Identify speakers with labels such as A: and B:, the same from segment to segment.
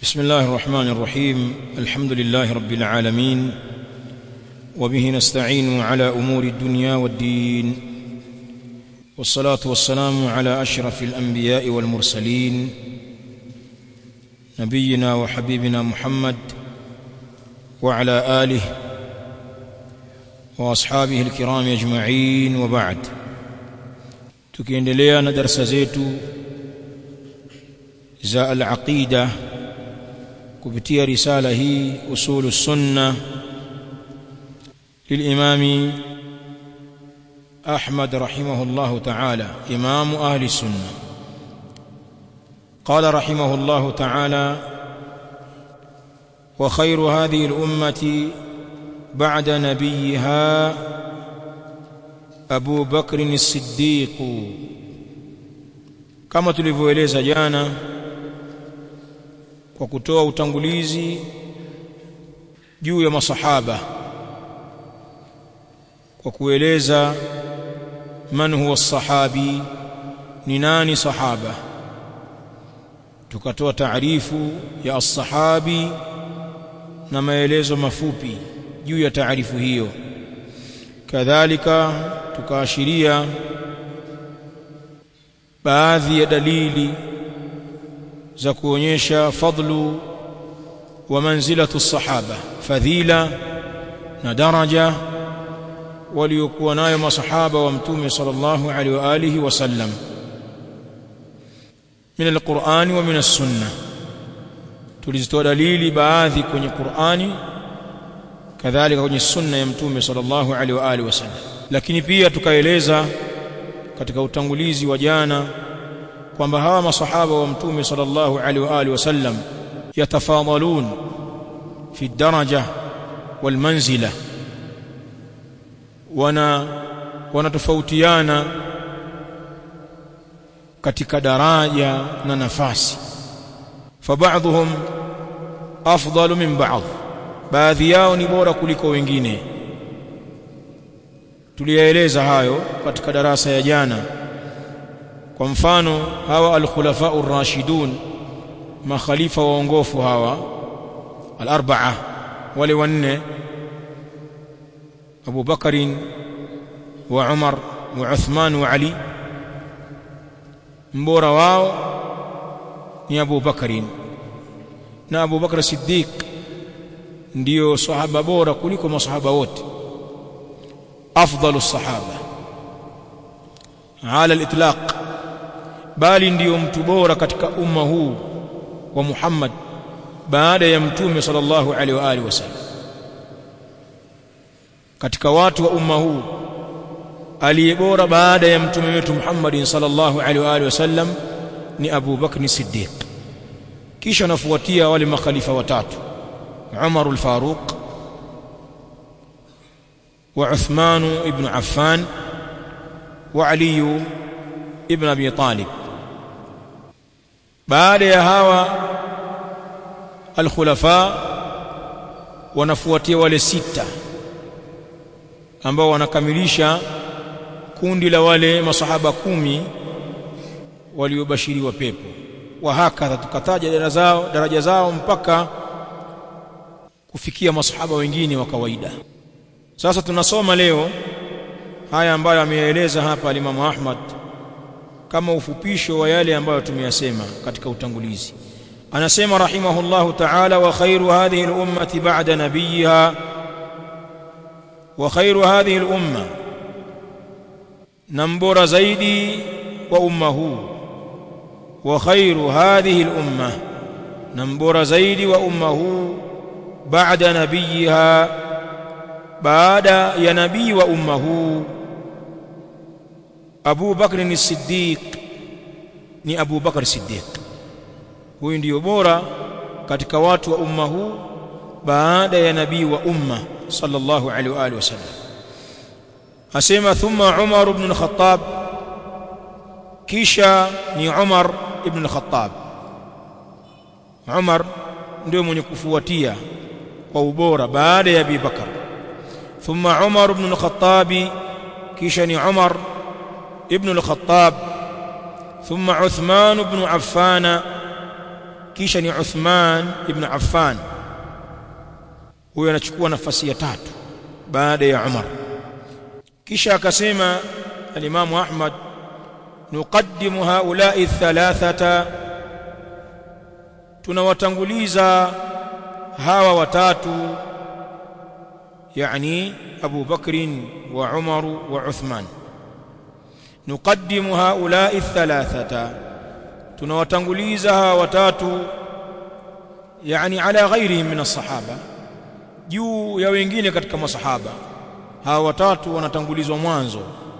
A: بسم الله الرحمن الرحيم الحمد لله رب العالمين وبه نستعين على امور الدنيا والدين والصلاه والسلام على اشرف الانبياء والمرسلين نبينا وحبيبنا محمد وعلى اله واصحابه الكرام اجمعين وبعد tukiendelea na darasa zetu za al-aqida kupitia risala hii usulu sunna للإمام أحمد رحمه الله تعالى إمام أهل السنة قال رحمه الله تعالى وخير هذه الأمة بعد نبيها أبو بكر الصديق كما tulivyoeleza jana kwa kutoa utangulizi juu ya masahaba kwa kueleza man huwa sahabi ni nani sahaba tukatoa taarifu ya as-sahabi na maelezo mafupi juu ya taarifu hiyo kadhalika tukaashiria baadhi ya dalili za kuonyesha fadlu wa manzilatu sahaba fadhila na daraja waliokuwa nayo masahaba wa mtume sallallahu alaihi wa alihi wasallam min alqur'ani wa min as-sunnah tulizitoa dalili baadhi kwenye Qur'ani kadhalika kwenye sunna ya mtume sallallahu alaihi wa alihi wasallam lakini pia tukaeleza katika utangulizi wa jana kwamba hawa masahaba wa mtume sallallahu alaihi wa alihi wasallam yatafadhalun fi daraja wal manzila wana wanatofautiana katika daraja na nafasi fabaadhum afdalu min ba'd baadhi yao ni bora kuliko wengine tuliyaeleza hayo katika darasa ya jana kwa mfano hawa al-khulafa ar-rashidun makhalifa waongofu hawa al-arba'a wale wanne أبو بكر وعمر وعثمان وعلي mbora wao ni Abu Bakari na Abu Bakar Siddiq ndio sahaba bora kuliko masahaba wote afdalu sahaba ala al-itlaq bali ndio mtu bora katika umma huu wa Muhammad baada ya mtume sallallahu alaihi wa alihi wasallam katika watu wa umma huu aliye bora baada ya mtume wetu Muhammad sallallahu alaihi wa alihi wasallam ni Abu Bakr Siddiq kisha nafuatia wale makhalifa watatu Umar al-Faruq wa Uthman ibn Affan wa Ali ibn Abi Talib baada ya hawa al-khulafa wanafuatia wale sita ambao wanakamilisha kundi la wale masahaba kumi waliobashiriwa pepo wa hakadha tukataja daraja zao daraja zao mpaka kufikia masahaba wengine wa kawaida sasa tunasoma leo haya ambayo ameyaeleza hapa Imam Ahmad kama ufupisho wa yale ambayo tumeyasema katika utangulizi anasema rahimahullahu ta'ala wa khairu hadhihi al-ummati ba'da nabiyha وخير هذه الأمة نمبر زيدي وأمه وخير هذه الأمة نمبر زيد وأمه بعد نبيها بعد يا نبي وأمه أبو بكر الصديق ni Abu Bakar Siddiq huyu ndiyo bora katika watu wa umma huu baada ya nabii wa umma صلى الله عليه واله وسلم اسمع ثم عمر بن الخطاب kisha ni Umar ibn al-Khattab Umar ndio mwenye kufuatia kwa ubora baada ya Abi Bakar thumma Umar ibn al-Khattab kisha ni Umar ibn al-Khattab ثم عثمان بن عفان kisha ni Uthman ibn Affan huyo anachukua nafasi ya tatu baada ya Umar kisha akasema al-Imam Ahmad nuqaddimu haula'i thalathata tunawatanguliza hawa watatu yani Abu Bakr wa Umar wa Uthman nuqaddimu haula'i thalathata tunawatanguliza hawa watatu yani ala ghairihim min as-sahaba juu ya wengine katika masahaba hawa watatu wanatangulizwa mwanzo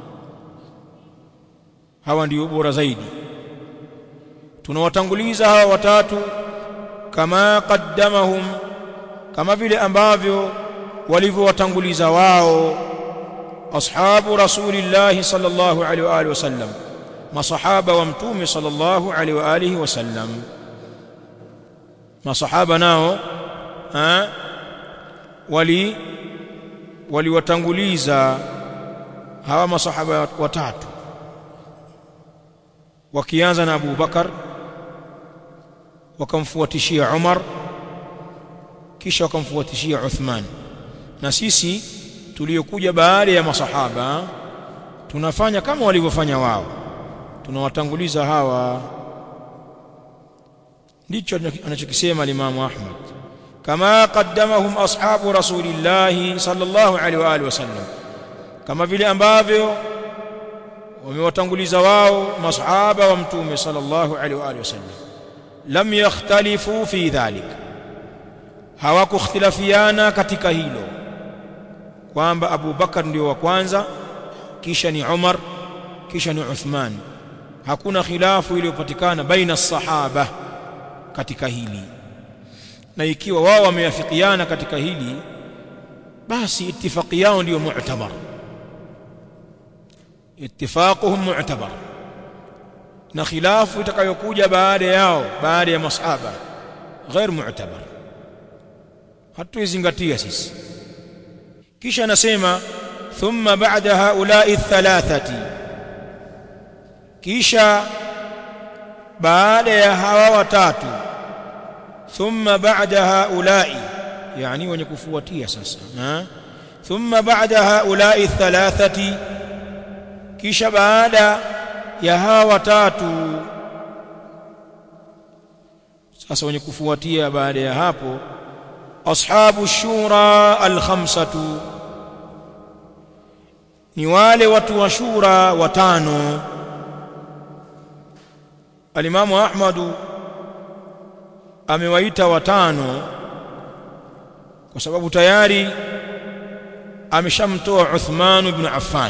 A: hawa ndio bora zaidi tunawatanguliza hawa watatu kama qaddamahum kama vile ambavyo walivyowatanguliza wao ashabu rasulillahi sallallahu alaihi wa alihi wasallam masahaba wa mtume sallallahu alaihi wa alihi wasallam masahaba nao ha wali waliwatanguliza hawa masahaba watatu wakianza na Abu Bakar wakamfuatishia Umar kisha wakamfuatishia Uthman na sisi tuliokuja baada ya masahaba tunafanya kama walivyofanya wao tunawatanguliza hawa ndicho anachokisema Imam Ahmad kama qaddamahum ashabu rasulillahi sallallahu alaihi wa alihi wasallam kama vile ambavyo wamewatanguliza wao masahaba wa mtume sallallahu alaihi wa alihi wasallam lam yakhtalifu fi dhalik hawakukhtilafiana katika hilo kwamba Abu Bakar ndio wa kwanza kisha ni Umar kisha ni Uthman hakuna khilafu iliyopatikana baina sahaba katika hili na ikiwa wao wameafikiana katika hili basi ittifaqi yao ndio mu'tabar ittifaquhum mu'tabar na khilafu itakayokuja baada yao baada ya masahaba ghair mu'tabar hatuizingatia sisi kisha anasema thumma ba'da haula'i thalathati kisha baada ya hawa watatu thumma ba'da haula'i yani wenye kufuatia sasa ha? thumma ba'da haula'i thalathati kisha baada ya hawa watatu sasa wenye kufuatia baada ya hapo ashabu shura alkhamsatu ni wale watu wa shura watano alimamu ahmadu amewaita watano kwa sababu tayari ameshamtoa Uthman ibn Affan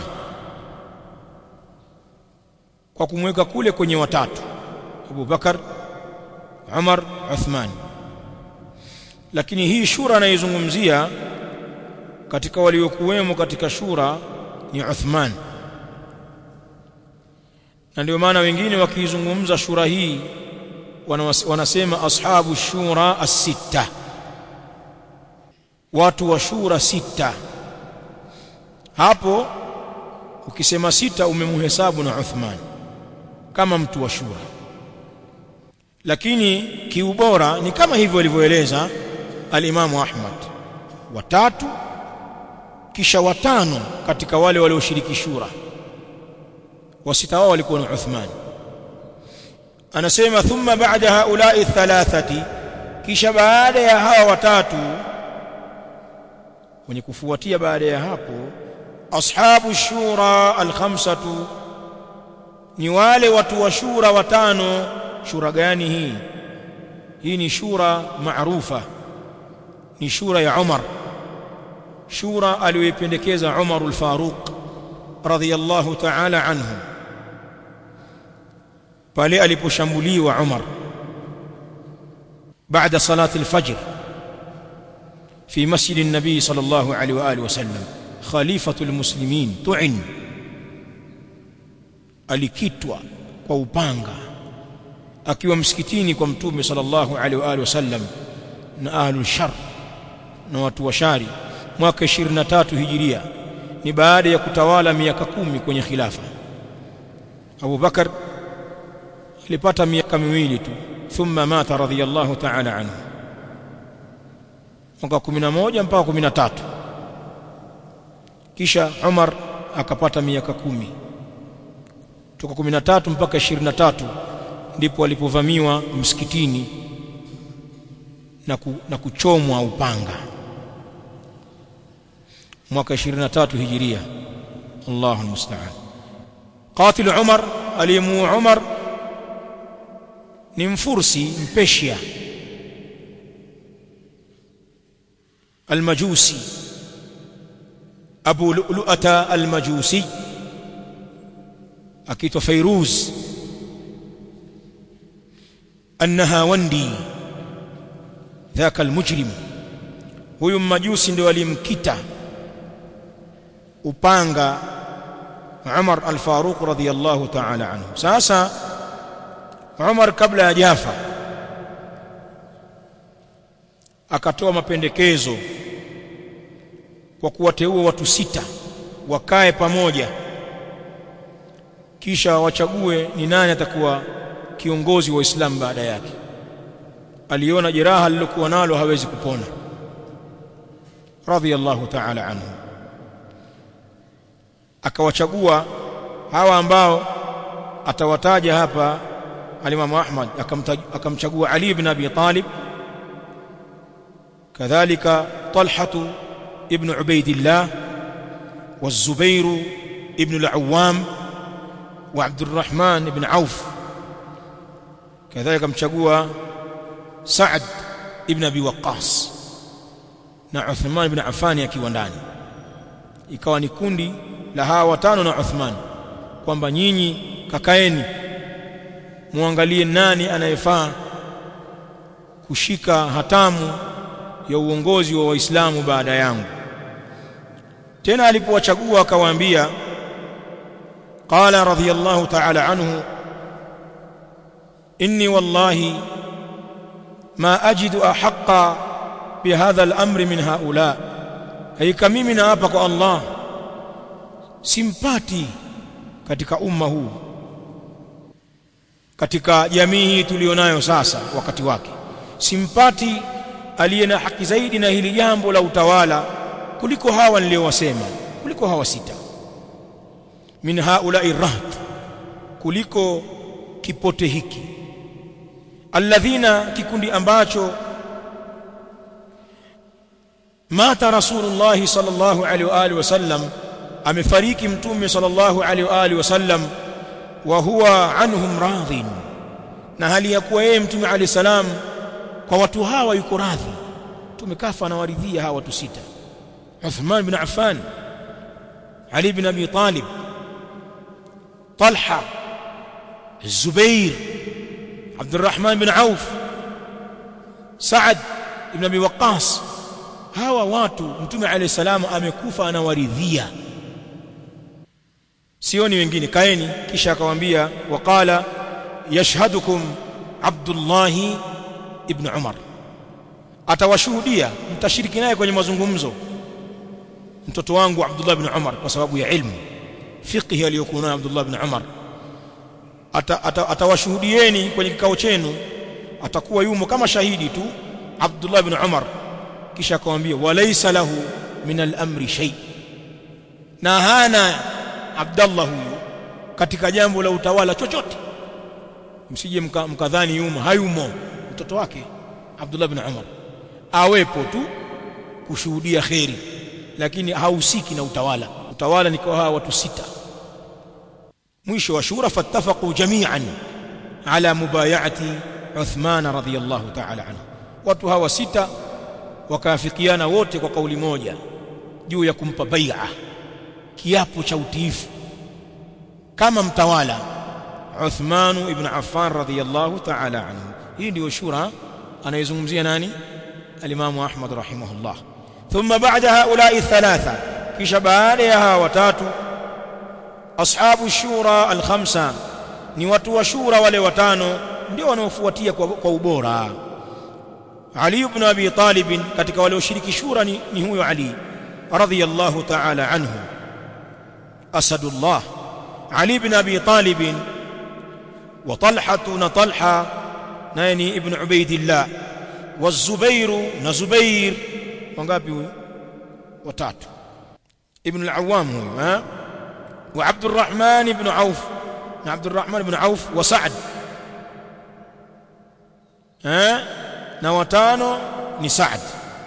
A: kwa kumweka kule kwenye watatu Abu Bakar Umar Uthman lakini hii shura anayezungumzia katika waliokuwemo katika shura ni Uthman na ndio maana wengine wakiizungumza shura hii wanasema ashabu shura as-sitta watu wa shura sita hapo ukisema sita umemhesabu na Uthman kama mtu wa shura lakini kiubora ni kama hivyo alivyoeleza al-Imamu Ahmad watatu kisha watano katika wale walioshiriki shura wasita wao walikuwa ni Uthman anasema thumma ba'da haula'i thalathati kisha baada ya hawa watatu wenye kufuatia baada ya hapo ashabu shura alkhamsatu ni wale watu wa shura watano shura gani hii hii ni shura maarufa ni shura ya Umar shura aliyoipendekeza Umar al-Faruq radhiyallahu ta'ala anhu pale aliposhambuliwa Umar baada salati al-fajr في مسجد النبي صلى الله عليه واله وسلم خليفه المسلمين طعن alikitwa kwa upanga akiwa msikitini kwa mtume sallallahu alaihi wa alihi wasallam na ahlul shar na watu wa shari mwaka 23 hijiria ni baada ya kutawala miaka kumi kwenye khilafa Abu Bakar alipata miaka miwili tu thumma mata radiyallahu ta'ala anhu mwaka 11 mpaka 13 kisha Umar akapata miaka kumi toka 13 mpaka 23 ndipo alipovamiwa msikitini na, ku, na kuchomwa upanga mwaka 23 hijiria Allahu almusta'an qatil Umar alimu Umar ni mfursi mpeshia almajusi Abu Lu'lu'ata almajusi akiitwa Fairuz An-Nahawandi dhaka almujrim huyu mmajusi ndio alimkita upanga Umar al-Faruq radhiyallahu ta'ala anhu sasa Umar kabla ya jafa akatoa mapendekezo kwa kuwateua watu sita wakae pamoja kisha wachague ni nani atakuwa kiongozi wa Uislamu baada yake aliona jeraha lilokuwa nalo hawezi kupona radhiyallahu ta'ala anhu akawachagua hawa ambao atawataja hapa alimamu Ahmad akamchagua Ali ibn Abi Talib kadhalika Talha ibn Ubaidillah والزبير ابن العوام وعبد الرحمن بن عوف كذلك مشغوا سعد ابن ابي وقاص na Uthman ibn Affan akiwa ndani ikawa ni kundi la hawa watano na Uthman kwamba nyinyi kakaeni muangalie nani anayefaa kushika hatamu ya uongozi wa Waislamu baada yangu tena alipowachagua akawaambia qala radhiyallahu ta'ala anhu inni wallahi ma ajidu ahaqqa bihadha al-amri min haula haika mimi na hapa kwa Allah simpati katika umma huu katika jamii hii tulionayo sasa wakati wake simpati aliye na haki zaidi na hili jambo la utawala kuliko hawa niliowasema kuliko hawa sita min haulai rahat kuliko kipote hiki alladhina kikundi ambacho mata rasulullah sallallahu alaihi wa alihi wasallam amefariki mtume sallallahu alaihi wa alihi wasallam wa huwa anhum radhin na hali ya kuwa yeye mtume alayhi salam kwa watu hawa yuko radhi tumekafa na waridhia hawa watu sita Uthman bin Affan Ali bin Abi Talib Talha Zubair Abdurrahman bin Auf Saad ibn Abi Waqqas hawa watu mtume alayhi salam amekufa anawaridhia sioni wengine kaeni kisha akamwambia waqala yashhadukum Abdullah ibn Umar atawashuhudia mtashiriki naye kwenye mazungumzo mtoto wangu Abdullah ibn Umar kwa sababu ya ilmu fiqhi aliyokuwa nayo Abdullah ibn Umar atawashuhudieni ata, ata kwenye kikao chenu atakuwa yumo kama shahidi tu Abdullah ibn Umar kisha akamwambia walaysa lahu min al-amri shay na hana Abdullah huyu katika jambo la utawala chochote msije mkadhani mka yumo hayumo mtoto wake Abdullah ibn Umar awepo tu kushuhudia kheri lakini hahusiki na utawala utawala ni kwa hawa watu sita mwisho wa shura fattafaqu jami'an ala mubayati Uthman radhiyallahu ta'ala anhu watu hawa sita wakaafikiana wote kwa kauli moja juu ya kumpa bai'a kiapo cha utiifu kama mtawala Uthman ibn Affan radhiyallahu ta'ala anhu hii ndio shura anayezungumzia nani al-Imam Ahmad rahimahullah thumma ba'da haula'i thalatha kisha baada ya hawa watatu ashabu shura al-khamsa ni watu wa shura wale watano ndio wanaofuatia kwa, kwa ubora Ali ibn Abi Talib katika wale washiriki shura ni, ni huyo Ali radhiyallahu ta'ala anhu asadullah Ali ibn Abi Talib wa Talha na Talha naye ni ibn ubaidillah wazubairu na zubair wangapi huyu watatu ibn al-awwam huyu ha wa abdurrahman ibn auf na abdurrahman ibn auf wa sa'd ha na watano ni sa'd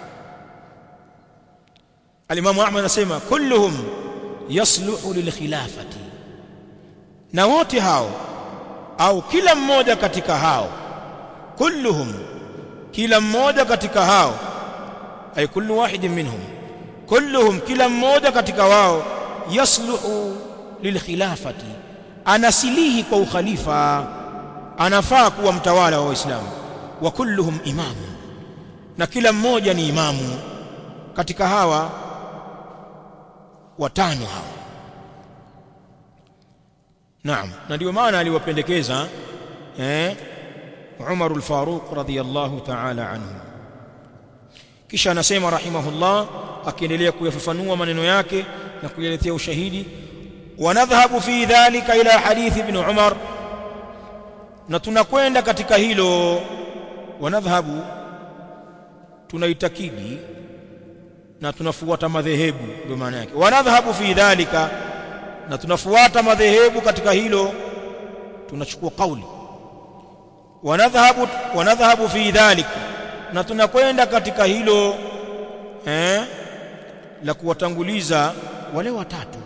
A: al-imam ahmad anasema kulluhum yasluhu lilkhilafati na wote hao au kila mmoja katika hao kulluhum kila mmoja katika hao ay kullu wahidin minhum kulluhum kila mmoja katika wao yasluhu lilkhilafati anasilihi kwa ukhalifa anafaa kuwa mtawala wa waislamu wa kulluhum imamu na kila mmoja ni imamu katika hawa watano hawa naam na ndio maana aliwapendekeza eh Umar al-Faruq radhiyallahu ta'ala anhu kisha anasema rahimahullah akiendelea kuyafafanua maneno yake na kuyaletea ushahidi wanadhhabu fi dhalika ila hadith ibn Umar na tunakwenda katika hilo wanadhhabu tunaitakidi na tunafuata madhehebu ndio maana yake wanadhhabu fi dhalika na tunafuata madhehebu katika hilo tunachukua kauli wanadhhabu wanadhhabu fi dhalika na tunakwenda katika hilo eh la kuwatanguliza wale watatu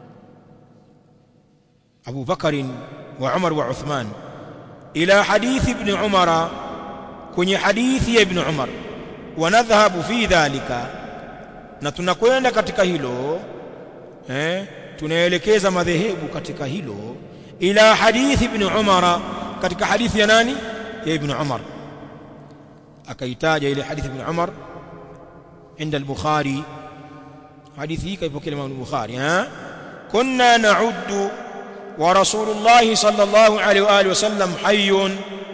A: Abu Bakarin wa Umar wa Uthman ila hadithi ibn Umara kwenye hadithi ya ibn Umar wanadhhabu fi dhalika na tunakwenda katika hilo eh tunaelekeza madhehebu katika hilo ila hadithi ibn Umara katika hadithi ya nani ya ibn Umar akaitaja ile hadithi ibn Umar عند البخاري حديثه كيف كلمة البخاري ها كنا نعد ورسول الله صلى الله عليه وآله وسلم حي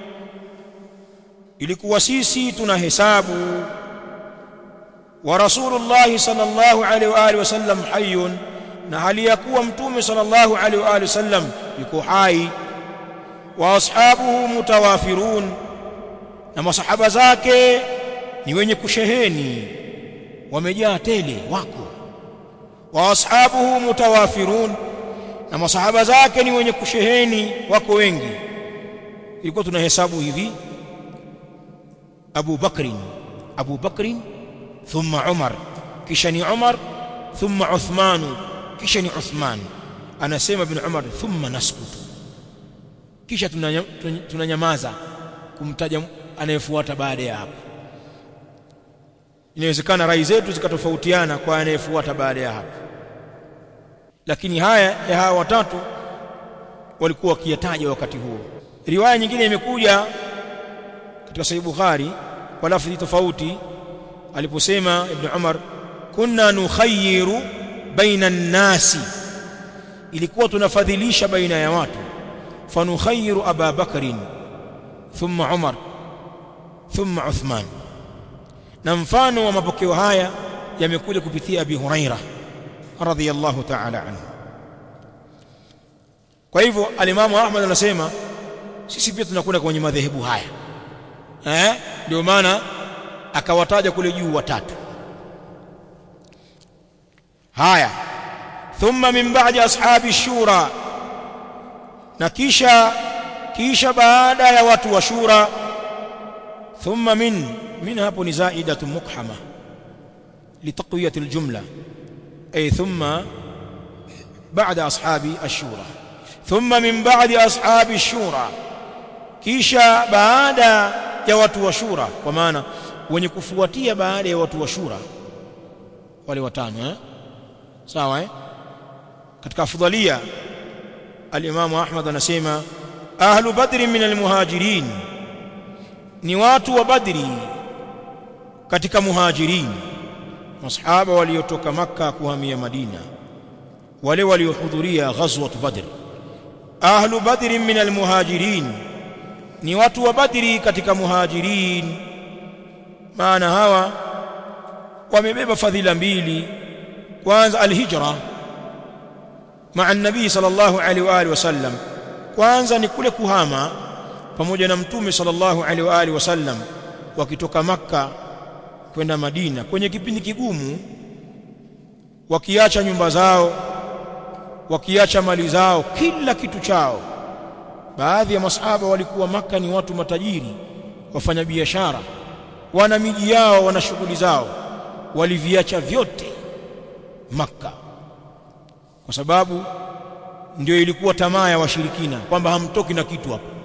A: ilikuwa sisi tunahesabu wa rasulullah sallallahu alaihi wa alihi wasallam hayyun na hali ya kuwa mtume sallallahu alaihi wa alihi wasallam yuko hai wa ashabuhu mutawafirun na masahaba zake ni wenye kusheheni wamejaa tele wako wa ashabuhu mutawafirun na masahaba zake ni wenye kusheheni wako wengi ilikuwa tunahesabu hivi Abu Bakrin Abu Bakrin thumma Umar kisha ni Umar thumma Uthman kisha ni Uthman anasema ibn Umar thumma naskutu kisha tunanyamaza kumtaja anayefuata baada ya hapo inawezekana rai zetu zikatofautiana kwa anayefuata baada ya hapo lakini haya ya hawa watatu walikuwa wakiyataja wakati huo riwaya nyingine imekuja katika sahih bukhari kwa lafzi tofauti aliposema ibn umar kunna nukhayyiru baina an-nasi ilikuwa tunafadhilisha baina ya watu fanukhayyiru aba bakrin thumma umar thumma uthman na mfano wa mapokeo haya yamekuja kupitia abi huraira radhiyallahu ta'ala anhu kwa hivyo alimamu ahmad anasema sisi pia tunakwenda kwenye madhehebu haya eh ndio maana akawataja kule juu watatu haya thumma min ba'di ashabi shura na kisha kisha baada ya watu wa shura thumma min min hapo ni zaidatu mukhama litaqwiyati aljumla ay thumma ba'da ashabi ashura thumma min ba'di ashabi shura kisha baada ya watu wa shura kwa maana wenye kufuatia baada ya watu wa shura wale watano eh sawa eh katika afdalia al-Imam Ahmad anasema ahlu badri min al-muhajirin ni watu wa badri katika muhajirin masahaba waliotoka maka kuhamia madina wale waliohudhuria ghazwat badr ahlu badri min al-muhajirin ni watu wa badri katika muhajirin maana hawa wamebeba fadhila mbili kwanza alhijra maa nabii sallallahu alaihi wa alihi wasallam kwanza ni kule kuhama pamoja na mtume sallallahu alaihi wa alihi wasallam wakitoka makka kwenda madina kwenye kipindi kigumu wakiacha nyumba zao wakiacha mali zao kila kitu chao baadhi ya masahaba walikuwa maka ni watu matajiri wafanya biashara wana miji yao wana shughuli zao waliviacha vyote makka kwa sababu ndio ilikuwa tamaa ya washirikina kwamba hamtoki na kitu hapo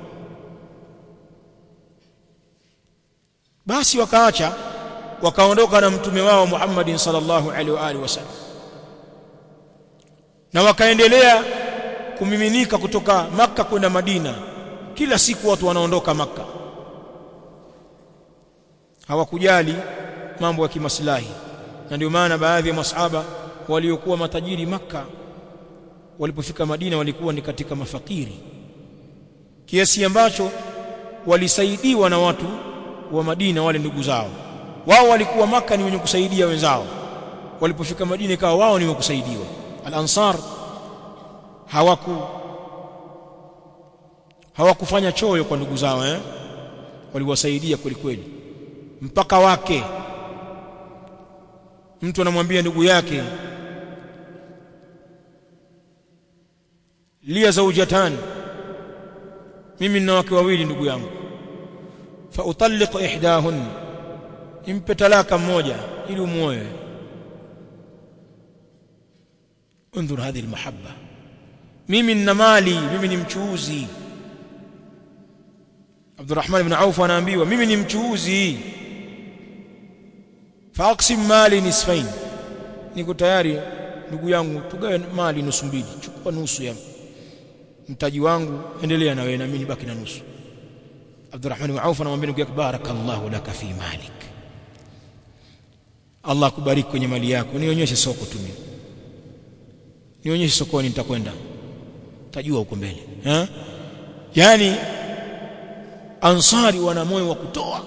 A: basi wakaacha wakaondoka na mtume wao Muhammadin sallallahu alaihi wa alihi wasallam na wakaendelea kumiminika kutoka maka kwenda Madina kila siku watu wanaondoka maka hawakujali mambo ya kimaslahi na ndio maana baadhi ya masahaba waliokuwa matajiri maka walipofika Madina walikuwa ni katika mafakiri kiasi ambacho walisaidiwa na watu wa Madina wale ndugu zao wao walikuwa maka ni wenye kusaidia wenzao walipofika Madina ikawa wao ni wenye kusaidiwa al-ansar hawaku hawakufanya choyo kwa ndugu zao eh waliwasaidia kweli kweli mpaka wake mtu anamwambia ndugu yake lia zaujatan mimi nina wake wawili ndugu yangu fa utalliq ihdahun impe talaka mmoja ili umuoe انظر هذه المحبه mimi nina mali mimi ni mchuuzi Abdurrahman ibn Auf anaambiwa mimi ni mchuuzi faaqsim mali nisfain niko tayari ndugu yangu tugawe mali nusu mbili chukua nusu ya mtaji wangu endelea na wewe na mimi nibaki na nusu Abdurrahman ibn Auf anamwambia ndugu yake barakallahu laka fi malik Allah kubariki kwenye mali yako nionyeshe soko tu mimi nionyeshe sokoni nitakwenda tajua huko mbele eh yani ansari wana moyo wa kutoa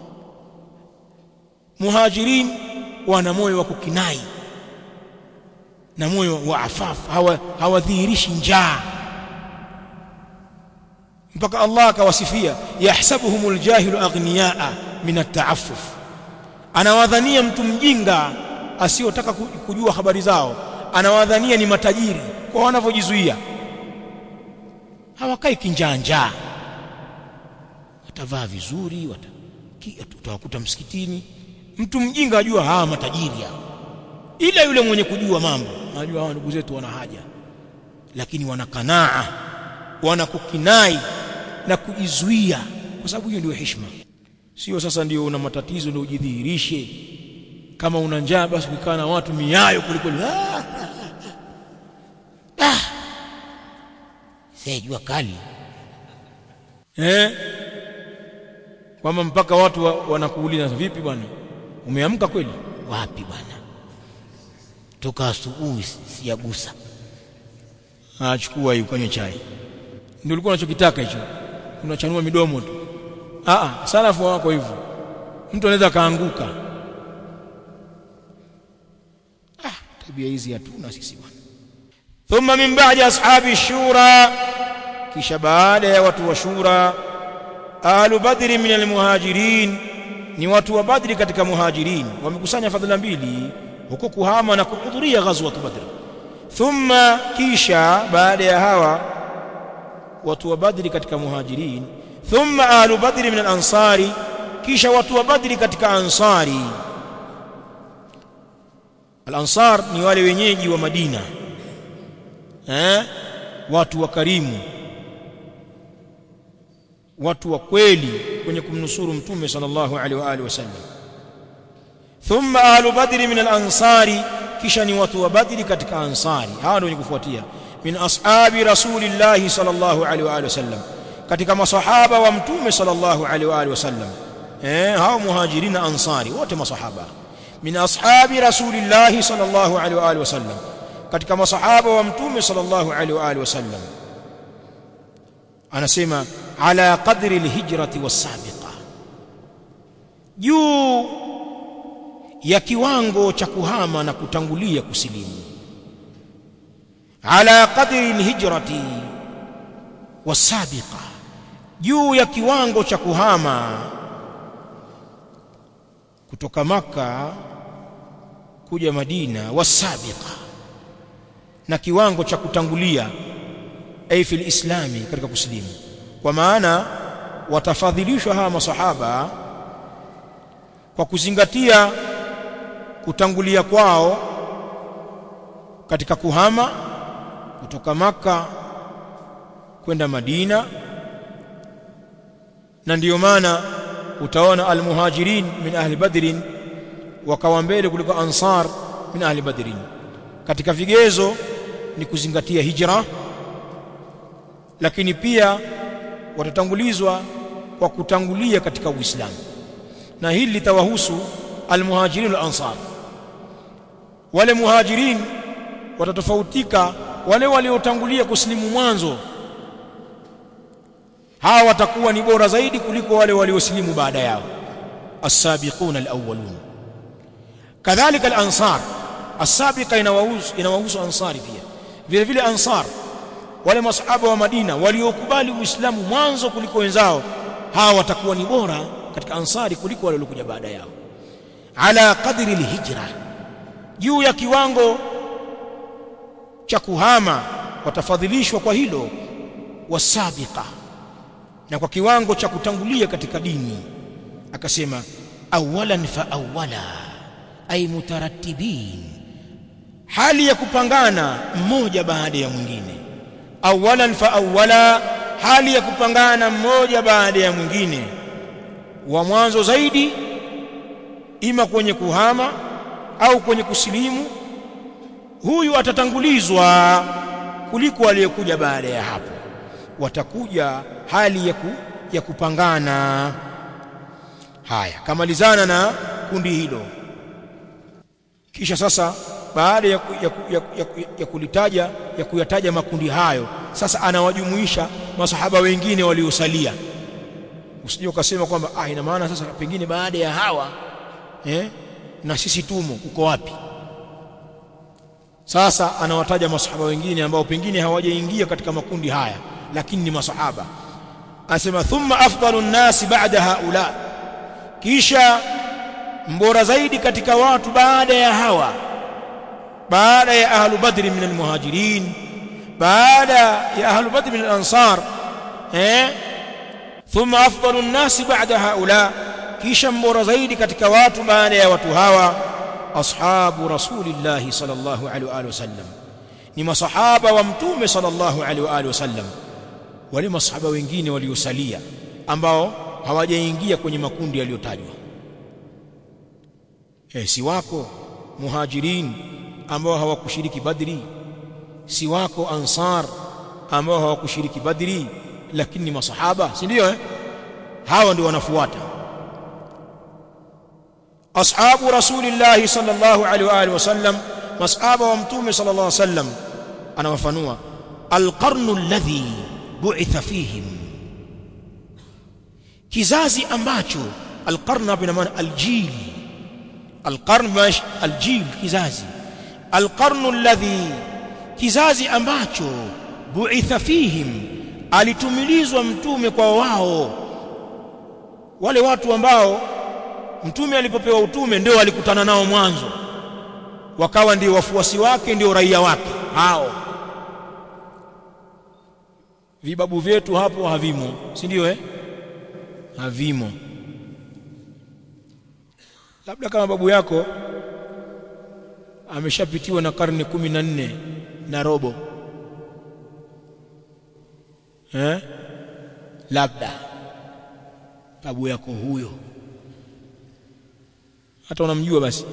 A: muhajirin wana moyo wa kukinai na moyo wa afafu hawadhihirishi hawa njaa mpaka Allah akawasifia yahsabuhumul jahilu aghniyaa min at-ta'affuf anawadhania mtu mjinga asiyotaka kujua habari zao anawadhania ni matajiri kwa wanavyojizuia hawakai kinjaa njaa watavaa vizuri utawakuta msikitini mtu mjinga ajua hawa matajiri hao ila yule mwenye kujua mambo anajua hawa ndugu zetu wana haja lakini wana kanaa wana kukinai na kujizuia kwa sababu hiyo ndio heshima sio sasa ndio una matatizo ndio ujidhihirishe kama una njaa basi kukaa na watu miayo kuliko ah, ah. jua kali eh kwamba mpaka watu wa, wanakuuliza vipi bwana umeamka kweli wapi bwana toka asubuhi sijagusa achukua hiyo kwenye chai ndio ulikuwa unachokitaka hicho unachanua midomo tu ah salafu wako hivyo mtu anaweza kaanguka ah tabia hizi hatuna sisi bwana thumma min ba'di ashabi shura kisha baada ya watu wa shura ahlu badri min almuhajirin ni watu wa badri katika muhajirin wamekusanya fadhila mbili huko kuhama na kuhudhuria ghazwat badr thumma kisha baada ya hawa watu wa badri katika muhajirin thumma ahlu badri min alansari kisha watu wa badri katika ansari alansar ni wale wenyeji wa madina eh watu wa karimu watu wa kweli kwenye kumnusuru mtume sallallahu alaihi wa alihi wasallam thumma ahlu badri min al-ansari kisha ni watu wa badri katika ansari hawa ndio wenye kufuatia min ashabi rasulillahi sallallahu alaihi wa alihi wasallam katika masahaba wa mtume sallallahu alaihi wa alihi wasallam eh hao muhajirina ansari wote masahaba min ashabi rasulillahi sallallahu alaihi wa alihi wasallam katika masahaba wa mtume sallallahu alaihi wa alihi wasallam anasema ala qadri alhijrati wasabiqa juu ya kiwango cha kuhama na kutangulia kusilimu ala qadri alhijrati wasabiqa juu ya kiwango cha kuhama kutoka maka kuja Madina wasabiqa na kiwango cha kutangulia ay fil islami katika kusilimu kwa maana watafadhilishwa hawa masahaba kwa kuzingatia kutangulia kwao katika kuhama kutoka maka kwenda Madina na ndiyo maana utaona almuhajirin min ahli badrin wakawa mbele kuliko ansar min ahli badrin katika vigezo ni kuzingatia hijra lakini pia watatangulizwa kwa kutangulia katika Uislamu na hili litawahusu almuhajirin wal ansar wale muhajirin watatofautika wale waliotangulia kusilimu mwanzo hawa watakuwa ni bora zaidi kuliko wale waliosilimu baada yao as-sabiquna al-awwalun kadhalika al-ansar as-sabiqa inawahusu inawahusu ansari pia vile vile ansar wale masahaba wa Madina waliokubali Uislamu mwanzo kuliko wenzao hawa watakuwa ni bora katika ansari kuliko wale waliokuja baada yao ala qadri al-hijra juu ya kiwango cha kuhama watafadhilishwa kwa hilo wasabiqa na kwa kiwango cha kutangulia katika dini akasema awalan fa awala ay mutarattibin hali ya kupangana mmoja baada ya mwingine awalan fa awala hali ya kupangana mmoja baada ya mwingine wa mwanzo zaidi ima kwenye kuhama au kwenye kusilimu huyu atatangulizwa kuliko aliyekuja baada ya hapo watakuja hali ya, ku, ya kupangana haya kamalizana na kundi hilo kisha sasa baada ya, ya, ya, ya, ya kulitaja ya kuyataja makundi hayo sasa anawajumuisha masahaba wengine waliosalia usije ukasema kwamba ah ina maana sasa pengine baada ya hawa eh na sisi tumo uko wapi sasa anawataja masahaba wengine ambao pengine hawajaingia katika makundi haya lakini ni masahaba asema thumma afdalu nnasi ba'da haula kisha mbora zaidi katika watu baada ya hawa baada ya ahlu badri min almuhajirin baada ya ahlu badri min alansar eh thumma afdalu nnasi ba'da haula kisha mbora zaidi katika watu baada ya watu hawa ashabu rasulillahi sallallahu alaihi wa alihi wasallam ni masahaba wa mtume sallallahu alaihi wa alihi wasallam wale masahaba wengine waliosalia ambao hawajaingia kwenye makundi yaliyotajwa eh si wako muhajirin ambao hawakushiriki badri si wako ansar ambao hawakushiriki badri lakini masahaba si ndio eh hawa ndio wanafuata ashabu rasulillahi sallallahu alaihi wa alihi wasallam masahaba wa mtume sallallahu alaihi wasallam anawafanua alqarnu alladhi bu'itha fihim kizazi ambacho alqarn hapa ina maana aljil alqarn mash aljil kizazi alqarnu alladhi kizazi ambacho bu'itha fihim alitumilizwa mtume kwa wao wale watu ambao mtume alipopewa utume ndio alikutana nao mwanzo wakawa ndio wafuasi wake ndio raia wake hao vibabu vyetu hapo havimo si ndio eh havimo labda kama babu yako ameshapitiwa na karne kumi na nne na robo eh labda babu yako huyo hata unamjua basi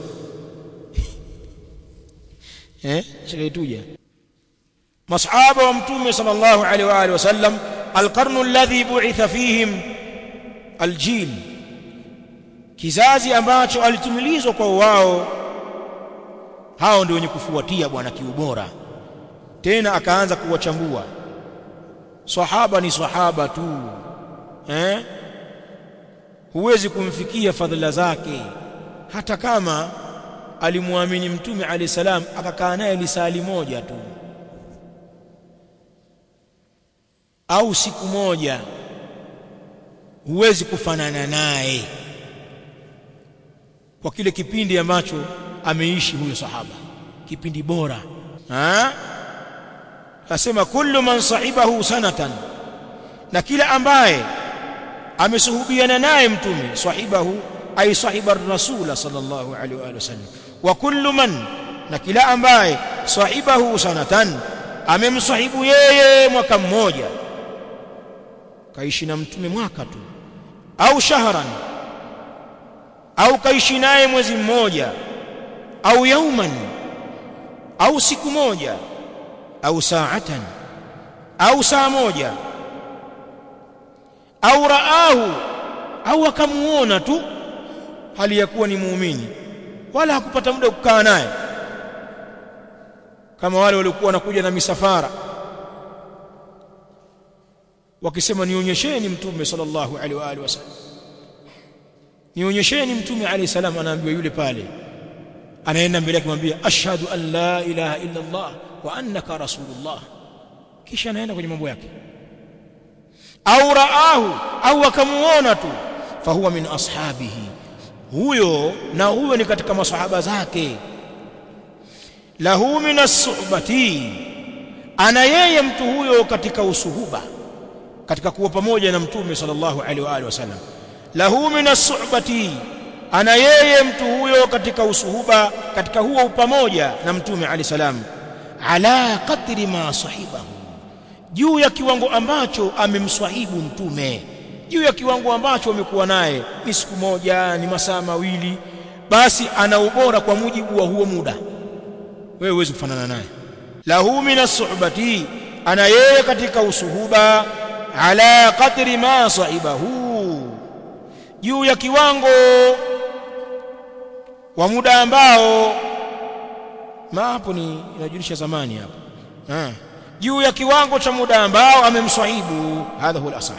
A: eh shikaituja masahaba wa mtume sallallahu alaihi wa alihi wasallam alqarnu alladhi bu'itha fihim aljil kizazi ambacho alitumilizwa kwa wao hao ndio wenye kufuatia bwana kiubora tena akaanza kuwachambua sahaba ni sahaba tu eh huwezi kumfikia fadhila zake hata kama alimwamini mtume alayhi salam akakaa naye lisali moja tu au siku moja huwezi kufanana naye kwa kile kipindi ambacho ameishi huyo sahaba kipindi bora ha asema kullu man sahibahu sanatan na kila ambaye amesuhubiana naye mtume sahibahu ay sahiba rasula sallallahu alaihi wa sallam wa kullu man na kila ambaye sahibahu sanatan amemsahibu yeye mwaka mmoja kaishi na mtume mwaka tu au shahran au kaishi naye mwezi mmoja au yauman au siku moja au saatan au saa moja au raahu au akamuona tu hali ya kuwa ni muumini wala hakupata muda kukaa naye kama wale waliokuwa wanakuja na misafara wakisema nionyesheni mtume sallallahu alaihi wa alihi wasallam nionyesheni mtume alayhi salam anaambiwa yule pale anaenda mbele yake kumwambia ashhadu an la ilaha illa Allah wa annaka rasulullah kisha anaenda kwenye mambo yake au raahu au akamuona tu fahuwa min ashabihi huyo na huyo ni katika masahaba zake lahu min as-suhbati ana yeye mtu huyo katika usuhuba katika kuwa pamoja na mtume sallallahu alaihi wa alihi wasallam lahu min as-suhbati ana yeye mtu huyo katika usuhuba katika huo pamoja na mtume alayhi salam ala qadri ma sahibahu juu ya kiwango ambacho amemswahibu mtume juu ya kiwango ambacho amekuwa naye ni siku moja ni masaa mawili basi ana ubora kwa mujibu wa huo muda wewe huwezi kufanana naye lahu min as-suhbati ana yeye katika usuhuba ala qadri ma sahibahu juu ya kiwango wa muda ambao ma hapo ni inajulisha zamani hapo ah juu ya kiwango cha muda ambao amemswahibu hadha huwa al-asah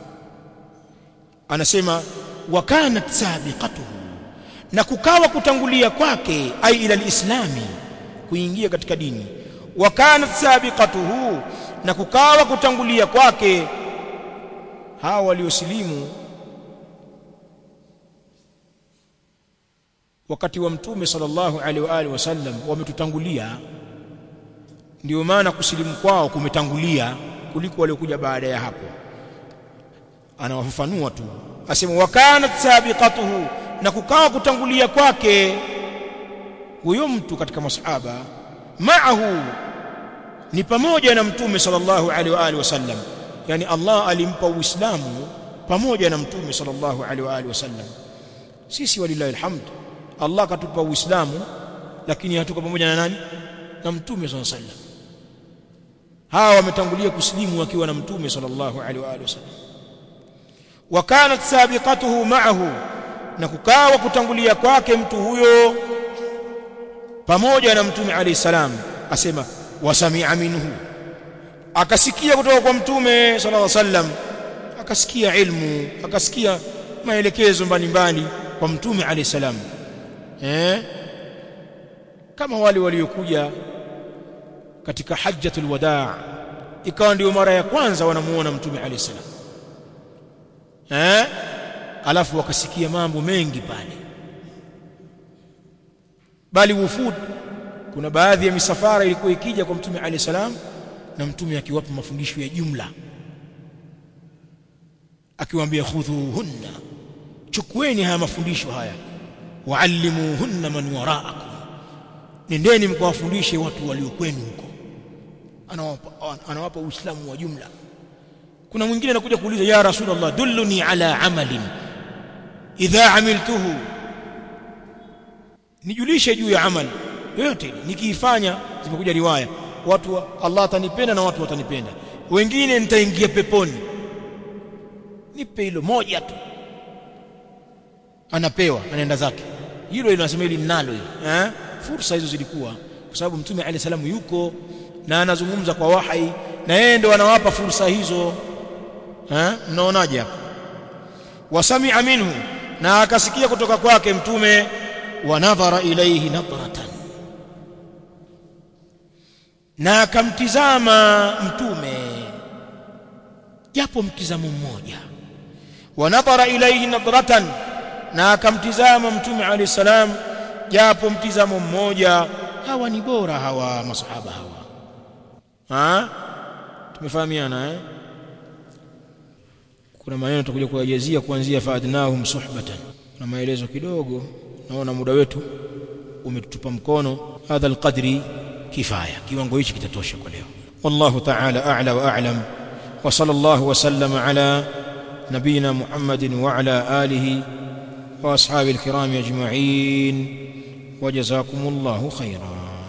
A: anasema wa kanat sabiqatuhu na kukawa kutangulia kwake ai ila alislami kuingia katika dini wa kanat sabiqatuhu na kukawa kutangulia kwake hawa waliosilimu wakati wa mtume sallallahu alaihi wa alihi wasallam wametutangulia ndio maana kusilimu kwao kumetangulia kuliko waliokuja baada ya hapo anawafafanua tu asema wakanat sabiqatuhu na kukawa kutangulia kwake huyo mtu katika masahaba maahu ni pamoja na mtume sallallahu alaihi wa alihi wasallam yani Allah alimpa uislamu pamoja na mtume sallallahu alaihi wa alihi wasallam sisi walillahi alhamd Allah katupa uislamu lakini hatuko pamoja na nani na mtume sallallahu alaihi wasallam hawa wametangulia kusilimu wakiwa na mtume sallallahu alaihi wa alihi wasallam wa kanat sabiqatuhu ma'ahu na kukawa kutangulia kwake mtu huyo pamoja na mtume alayhi salam asema wasamia minhu akasikia kutoka kwa mtume sallallahu alaihi wasallam akasikia ilmu akasikia maelekezo mbalimbali kwa mtume alayhi salam eh kama wale waliokuja katika hajjatul wadaa ikawa ndio mara ya kwanza wanamuona mtume alayhi salam eh alafu wakasikia mambo mengi pale bali wufud kuna baadhi ya misafara ilikuwa ikija kwa mtume alayhi salam na mtume akiwapa mafundisho ya jumla akiwaambia khudhuhunna chukueni haya mafundisho haya waallimuhunna man waraakum nendeni mkawafundishe watu walio kwenu huko anawapa anawapa uislamu wa jumla kuna mwingine anakuja kuuliza ya rasulullah dulluni ala amalin idha amiltuhu nijulishe juu ya amali yoyote nikiifanya zimekuja riwaya watu wa, Allah atanipenda na watu watanipenda wengine nitaingia peponi nipe hilo moja tu anapewa anaenda zake hilo linasema hili ninalo hili eh fursa hizo zilikuwa kwa sababu mtume alayhi salamu yuko na anazungumza kwa wahai na yeye ndo anawapa fursa hizo eh mnaonaje hapo wasamia minhu na akasikia kutoka kwake mtume wa nadhara ilayhi nadratan na akamtizama mtume japo mtizamo mmoja wa nadhara ilayhi nadratan na akamtizama mtume alayhi salam japo mtizamo mmoja hawa ni bora hawa masahaba hawa ha tumefahamiana eh kuna maneno tutakuja kuyajazia kuanzia faadnahum suhbatan na maelezo kidogo naona muda wetu umetutupa mkono hadha alqadri kifaya kiwango hichi kitatosha kwa leo wallahu ta'ala a'la wa a'lam wa sallallahu wa sallama ala nabina muhammadin wa ala alihi wa ashabi alkiram ajma'in wa jazakumullahu khairan